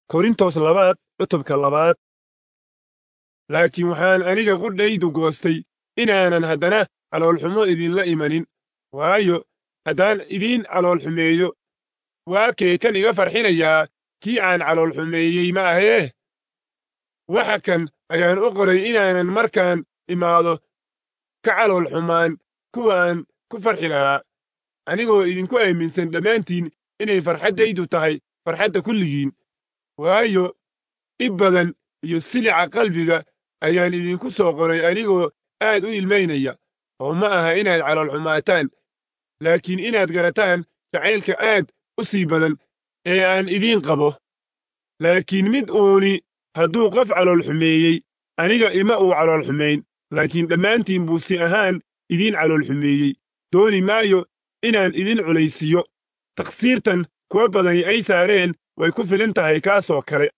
korintos labaad cutubka labaad laakiin waxaan aniga qudhaydu goostay inaanan haddana caloolxumo idinla imanin waayo haddaan idiin caloolxumeeyo waa kee kan iga farxinayaa kii aan caloolxumeeyey ma ahee waxa kan ayaan u qoray inaanan markaan imaado ka caloolxumaan kuwaan ku farxi lahaa anigoo idinku aaminsan dhammaantiin inay farxaddaydu tahay farxadda kulligiin waayo dhib badan iyo silica qalbiga ayaan idinku soo qoray anigoo aad u ilmaynaya oo ma aha inaad caloolxumaataan laakiin inaad garataan jacaylka aad u sii badan ee aan idiin qabo laakiin mid uuni hadduu qof caloolxumeeyey aniga ima uu caloolxumayn laakiin dhammaantiin buu si ahaan idiin caloolxumeeyey dooni maayo inaan idin culaysiiyo takhsiirtan kuwa badani ay saareen way ku filan tahay kaasoo kale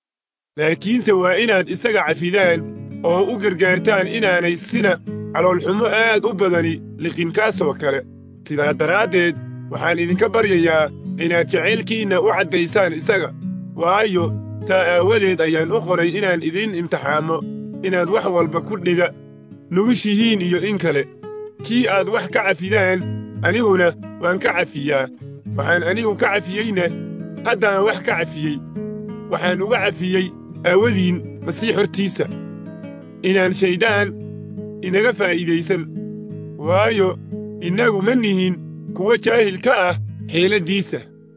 laakiinse waa inaad isaga cafidaan oo u gargaartaan inaanay sina caloolxumo aad u badani liqin kaasoo kale sidaa daraaddeed waxaan idinka baryayaa inaad jacaylkiinna u caddaysaan isaga waayo taa aawadeed ayaan u qoray inaan idiin imtixaamo inaad wax walba ku dhiga nugushihiin iyo in kale kii aad wax ka cafidaan aniguna waan ka cafiyaa waxaan anigu ka cafiyeyna haddaan wax ka cafiyey waxaan uga cafiyey aawadiin masiix hortiisa inaan shayddaan inaga faa'iidaysan waayo innagu ma nihin kuwa jaahil ka ah xeeladdiisa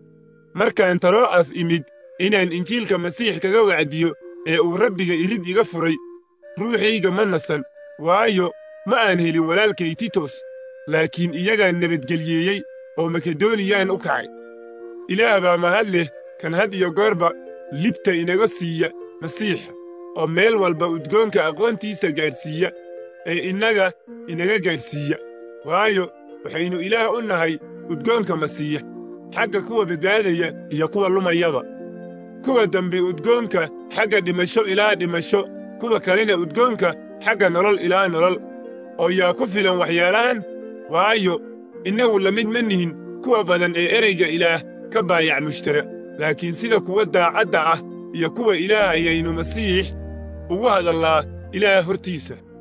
markaan taroo'as imid inaan injiilka masiix kaga wacdiyo ee uu rabbiga irid iga furay ruuxayga ma nasan waayo ma aan helin walaalkay titos laakiin iyagaan nabadgelyeeyey oo makedoniyaan u kacay ilaah baa mahad leh kan had iyo goorba libta inaga siiya masiixa oo meel walba udgoonka aqoontiisa gaadhsiiya ee innaga inaga gaadhsiiya waayo waxaynu ilaah u nahay udgoonka masiix xagga kuwa badbaadaya iyo kuwa lumayaba kuwa dambe udgoonka xagga dhimasho ilaa dhimasho kuwa kalena udgoonka xagga nolol ilaa nolol oo yaa ku filan waxyaalahan waayo innagu la mid ma nihin kuwa badan ee ereyga ilaah ka baayac mushtara laakiin sida kuwa daacadda ah iyo kuwa ilaah ayaynu masiix ugu hadallaa ilaah hortiisa